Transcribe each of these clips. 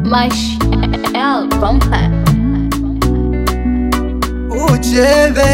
Mash L Bumper. Uchebe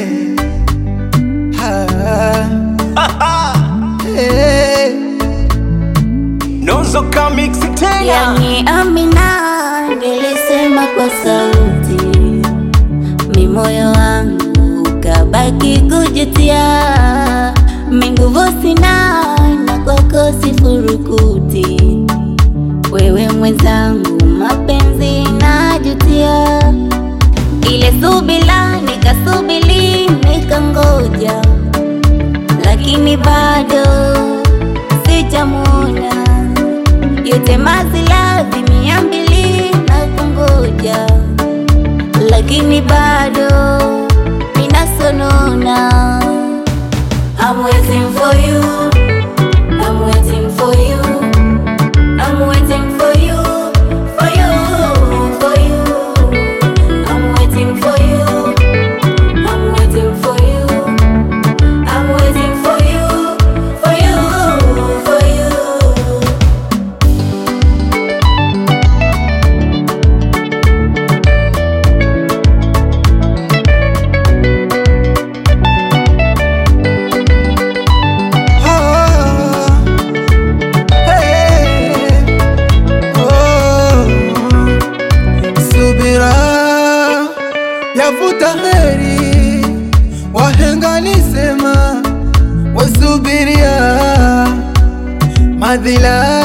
ha. Hey. Nozo ka mix tena Yani Amina nilisema kwa sauti, mi moyo wangu ukabaki kujutia, mi nguvu sina na kwako sifurukuti, wewe mwenzangu mapenzi najutia, ile subila nikasubili nikangoja, lakini bado sijamwona yote mazilazi mia mbili na kungoja, lakini bado minasonona. I'm waiting for you, I'm waiting for you, I'm waiting for you, for you, for you. I'm waiting for you, I'm waiting for you, I'm waiting for you, for you, for you. Ah. Hey. Oh. Subira yavuta heri, wahenga nisema wasubiria madhila